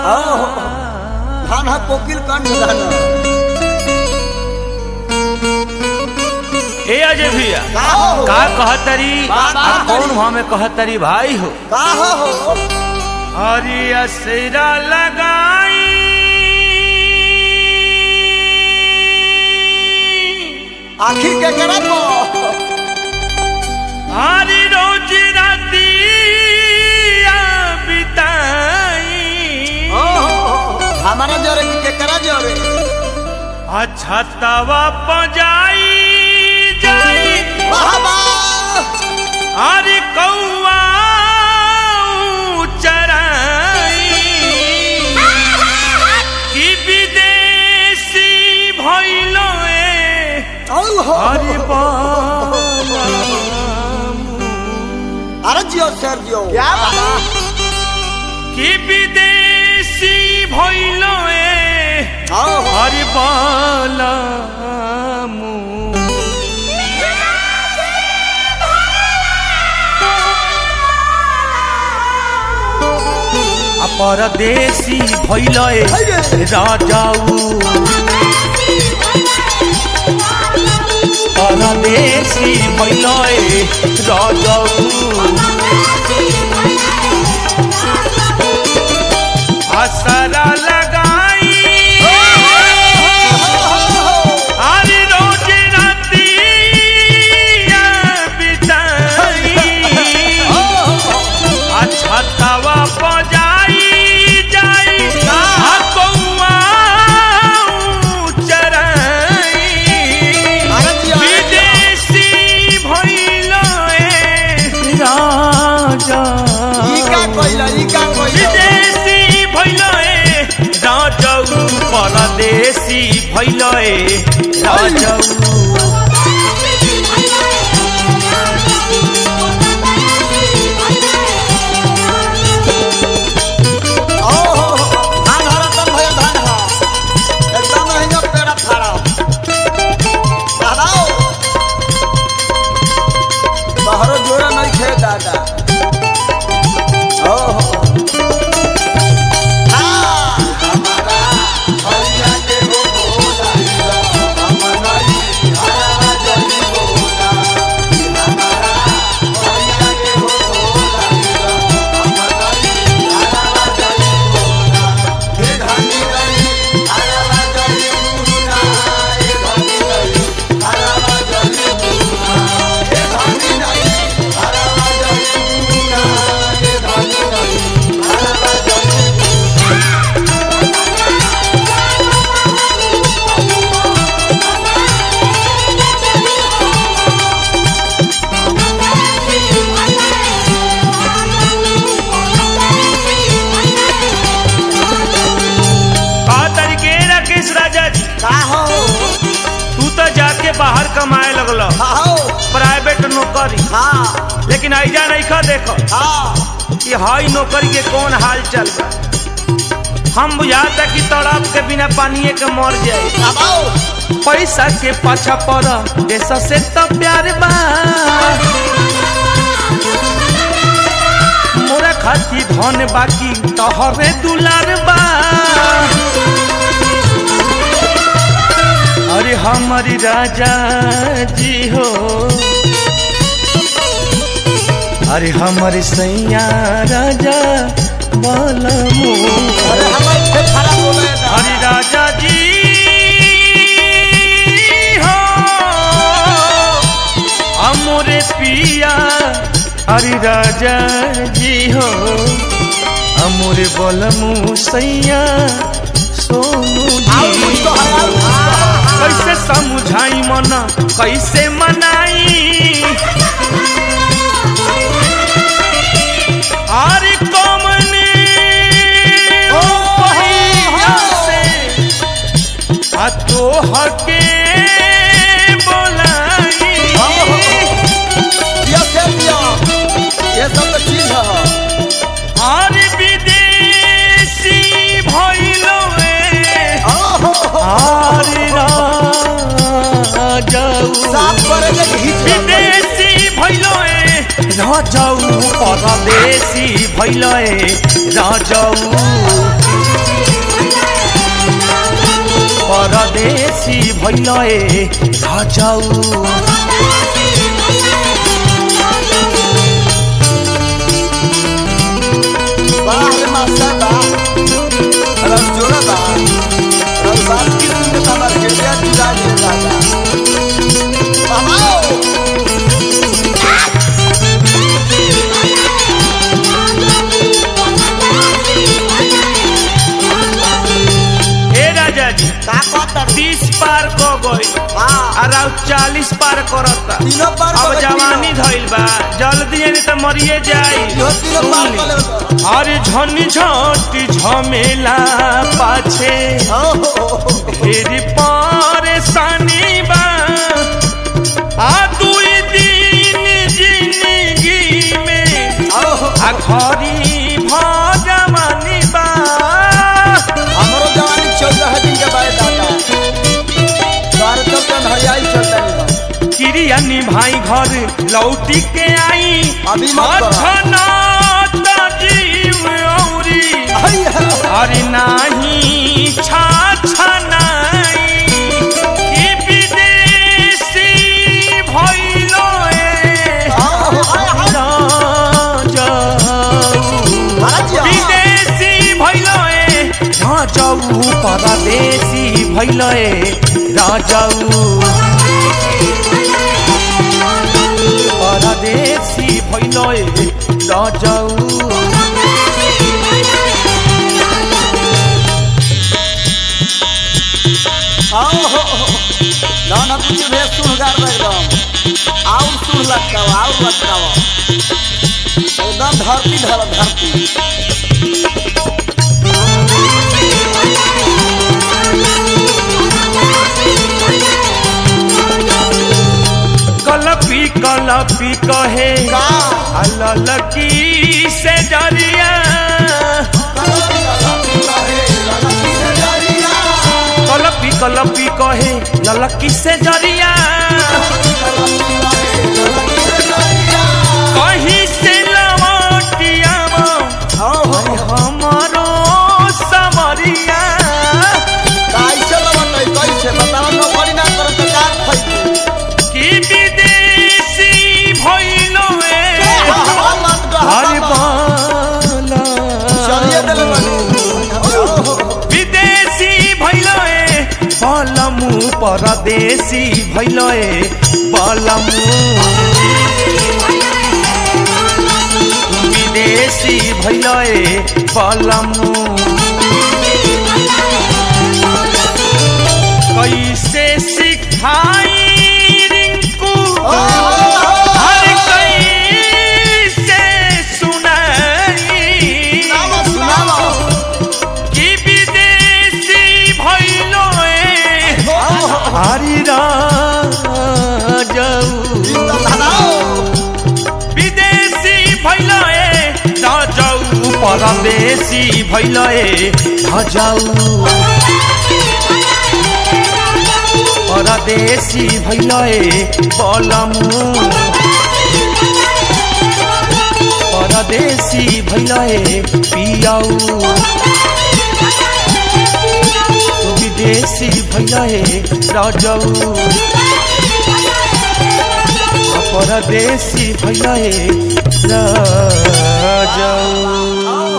धान हा कोकिल कंठ धान ए अजय भैया का हो का कहतरी बा- आ कौन वहाँ में कहतरी भाई हो का हो हरी असरा लगाई आखिर के करब हरी रोज राती बिताई हमारा जरे की केकरा जरे अच्छा तवा पजाई जाई वाह वाह अरे कौआ चराई कि विदेशी भइलो ए ओहो अरे बालामु। अरे जियो सर जियो क्या कि विदेशी भइलो ए अरे बालामु। आ परदेशी भइलो ए राजाऊ परदेशी भइलो ए राजाऊ असरा लगाई अरे रोज राती बिताई अच्छा तवा बजाई जाई आ कौआ चराई अरे जियो विदेशी भइलो ए राजा ई का कइला ई का कइला विदेशी भइलो ए राजौ परदेशी भइलो ए राजौ ओहो धान हरा तन भया धान हा एकदम नहीं जो पेड़ा फाड़ा दादाओ तोहरो जोड़ा नहीं खे दादा ओहो हाँ हमारा भैया के हो भोला हमारा हरा जली भोला हमारा भैया के हो भोला हमारा हरा जली भोला हे धनी रही हरा जली भोला हे धनी रही हरा जली भोला हे धनी रही हरा जली भोला हे धनी रही हरा जली का तरीके राकेश राजा जी का हो तू तो जाके बाहर कमाए लगल हो प्राइवेट नौकरी हाँ लेकिन ऐजा नहीं खा देखो हाँ कि हाई नौकरी के कौन हाल चल बा हम बुझाता कि तड़प के बिना पानिए के मर जाए दबाओ पैसा के पाछा पड़ देश से तो प्यार बा मोरा खाती धन बाकी तोहरे दुलार बा अरे हमारी राजा जी हो अरे हमारे सैया राजा बलमू अरे हमारे पे खराब हो गए ना हरि राजा जी हो अमोरे पिया हरि राजा जी हो अमोरे बलमु सैया सोनू आओ जी कुछ तो है आओ। कैसे समझाई मन कैसे मनाई अरे कमने ओ पहिया से आ तो हके बोलाई ये सब दिया ये सब तो चीज है और विदेशी भइलो ए ओहो और राजाऊ साफ करे जे घीच विदेशी भइलो ए राजाऊ परदेशी भइलो ए राजाऊ परदेसी भैलए राजाऊ वाह रे मास्टर वाह रस जोड़ा बा रस बात की सुनने का मर के दिया जुदा दे दादा वाह ए राजा जी का कहता तीस पार क गई हां और अब चालीस पार करता तीनों पार अब कर जवानी धइल बा जल्दी नहीं तो मरिए जाई यो तीनों पार कर ले अरे झनी झटी झमेला पाछे ढेरी परेशानी बा आ दुई दिन जिंदगी में आ घरी भगवानी बा हमरो जवानी चौदह दिन के बाद दादा बारह चौदह हरियाई चलता नहीं क्रिया निभाई घर लौटी के आई अभी मत करो। छछना त जीव औरी अरे नाही छछनाई ई विदेशी भइलो ए राजाऊ विदेशी भइलो ए राजाऊ परदेशी भइलो ए राजाऊ परदेशी भइलो ए राजाऊ ना ना कुछ भेज सुन गार एकदम आउर सुन लगता आउर लगता एकदम धरती धर धरती कलपी कलपी कहे का ललकी से डरिया कलपी कलपी कहे ललकी से जरिया कहीं से लवटिया हमारो समरिया कैसे लगता कैसे बताओ नौकरी ना करो तो का खइबे कि विदेशी भइलो ए हर बाला चलिए दिल विदेशी भइलो ए बलमु परदेशी भइलो ए बलमु विदेशी भइलो ए बलमु कैसे सिखाई रिंकू हर कैसे सुनाई कि विदेशी भइलो ए हरि राजाऊ विदेशी भइलो ए राजाऊ परदेशी भइलो ए राजाऊ परदेशी भइलो ए बलमु परदेशी भइलो ए पियाऊ विदेशी भइलो ए राजाऊ परदेशी भइलो ए राजाऊ